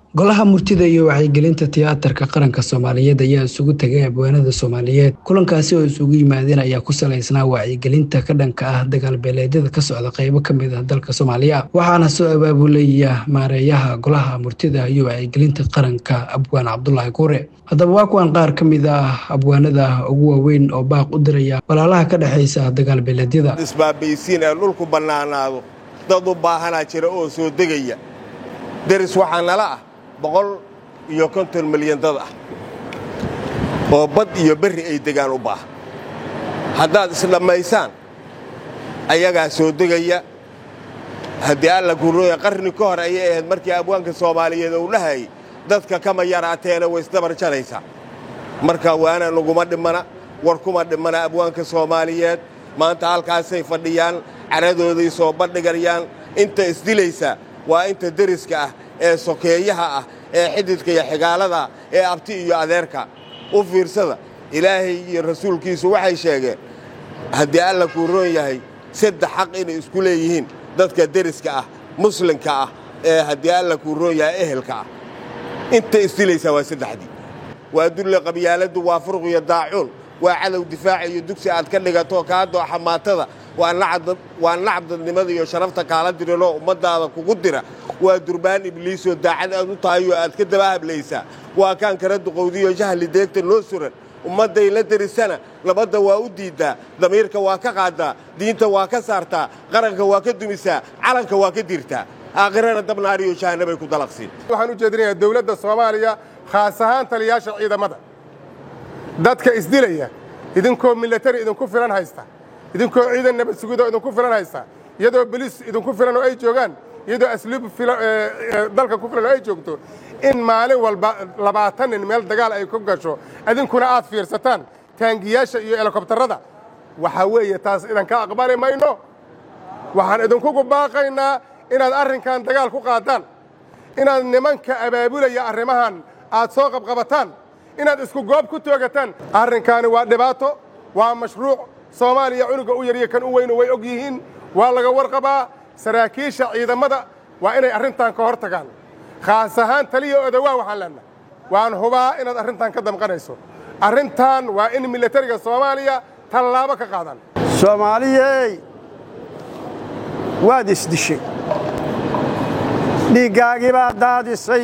golaha murtida iyo wacyigelinta tiyaatarka qaranka soomaaliyeed ayaa isugu tegay abwaanada soomaaliyeed kulankaasi oo isugu yimaadeen ayaa ku salaysnaa wacyigelinta ka dhanka ah dagaalbeeleedyada ka socda qeybo kamid ah dalka soomaaliya waxaana soo abaabulaya maareeyaha golaha murtida iyo wacyigelinta qaranka abwaan cabdulaahi kuure haddaba waa kuwan qaar ka mid ah abwaanada ugu waaweyn oo baaq u diraya walaalaha ka dhexaysa dagaalbeeleedyada isbaabaysiin ee dhulku bannaanaado dad u baahanaa jira oo soo degaya deris waxaa nala ah boqol iyo konton milyan dad ah oo bad iyo berri ay degaan u baahan haddaad isdhammaysaan ayagaa soo degaya haddii alla gurooya qarni ka hor ayay ahayd markii abwaanka soomaaliyeed uu dhahayay dadka kama yaraateena way isdabar jaraysaa marka waana naguma dhimmana war kuma dhimmana abwaanka soomaaliyeed maanta halkaasay fadhiyaan caradooday soo bandhigayaan inta isdilaysa waa inta deriska ah ee sokeeyaha ah ee xididka iyo xigaalada ee abti iyo adeerka u fiirsada ilaahay iyo rasuulkiisu waxay sheegeen haddii alla kuu roon yahay saddex xaq inay isku leeyihiin dadka deriska ah muslimka ah ee haddii alla kuu roon yahay ehelka ah inta isdilaysaa waa saddexdii waa dulle qabyaaladdu waa furuq iyo daacuun waa cadow difaaca iyo dugsi aad ka dhigato kaa dooxa maatada waa nacdadnimada iyo sharafta kaala diranoo ummaddaada kugu dira waa durbaan ibliisoo daacad aad u tahayoo aad ka daba hablaysaa waa kaan kara duqowdiyo jahli deegta noo suran ummadday la derisana labadda waa u diiddaa damiirka waa ka qaaddaa diinta waa ka saartaa qaranka waa ka dumisaa calanka waa ka dirtaa aakhirana dabnaariyo jahanabay ku dalaqsiin waxaan u jeedinayaa dawladda soomaaliya khaas ahaan taliyaasha ciidamada dadka isdilaya idinkoo milatari idinku filan haysta idinkoo ciidan nabad sugidoo idinku filan haysta iyadoo beliis idinku filan oo ay joogaan iyadoo asluub dalka ku filan oo ay joogto in maalin walba labaatan nin meel dagaal ay ku gasho idinkuna aad fiirsataan taangiyaasha iyo helikobtarrada waxaa weeye taas idanka aqbali mayno waxaan idinkugu baaqaynaa inaad arrinkan dagaal ku qaadaan inaad nimanka abaabulaya arrimahan aad soo qabqabataan inaad isku goob ku toogataan arrinkaani waa dhibaato waa mashruuc soomaaliya cunuga u yaryo kan u weynu way og yihiin waa laga warqabaa saraakiisha ciidamada waa inay arrintan ka hor tagaan khaas ahaan taliya odawaa waxaan leennahay waan hubaa inaad arrintan ka damqanayso arrintan waa in milatariga soomaaliya tallaabo ka qaadaan soomaaliyey waad isdishay dhiiggaagii baad daadisay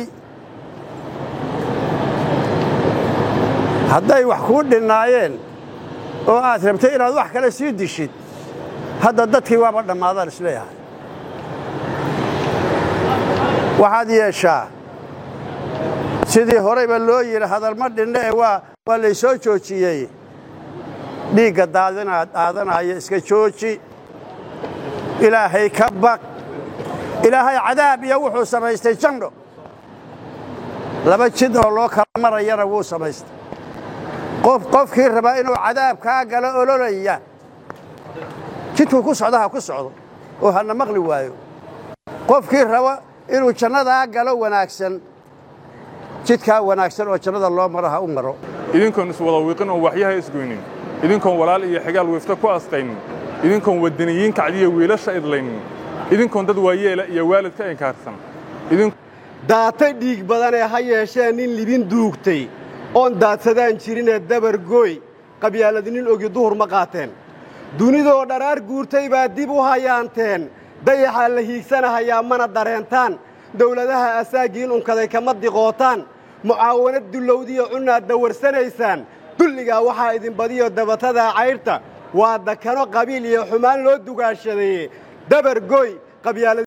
hadday wax kuu dhinnaayeen oo aad rabtay inaad wax kale sii dishid hadda dadkii waaba dhammaadaan isleeyahay waxaad yeeshaa sidii horeyba loo yidhi hadalma dhinne ee waa waa laysoo joojiyey dhiigga daadanaya iska jooji ilaahay ka baq ilaahay cadaab iyo wuxuu samaystay jandho laba jid oo loo kala marayana wuu samaystay qofkii rabaa inuu cadaab kaa galo ololaya jidkuu ku socdo ha ku socdo oo hana maqli waayo qofkii raba inuu jannadaa galo wanaagsan jidkaa wanaagsan oo jannada loo maro ha u maro idinkoon iswada wiiqin oon waxyaha isgoynin idinkoon walaal iyo xigaal wiifta ku astaynin idinkoon waddaniyiin kacdiya wiilasha idlaynin idinkoon dad waayeela iyo waalidka inkaarsan daatay dhiig badanee ha yeeshee nin libin duugtay oon daadsadaan jirinee dabargooy qabyaaladinin ogi duhur ma qaateen dunidoo dharaar guurtay baa dib u hayaanteen dayaxaa la hiigsanahayaa mana dareentaan dawladaha asaagiin unkaday kama diqootaan mucaawanad dullowdiyo cunnaad dawarsanaysaan dulligaa waxaa idin badiyo dabatadaa caydhta waa dakano qabiil iyo xumaan loo dugaashadaye dabargooy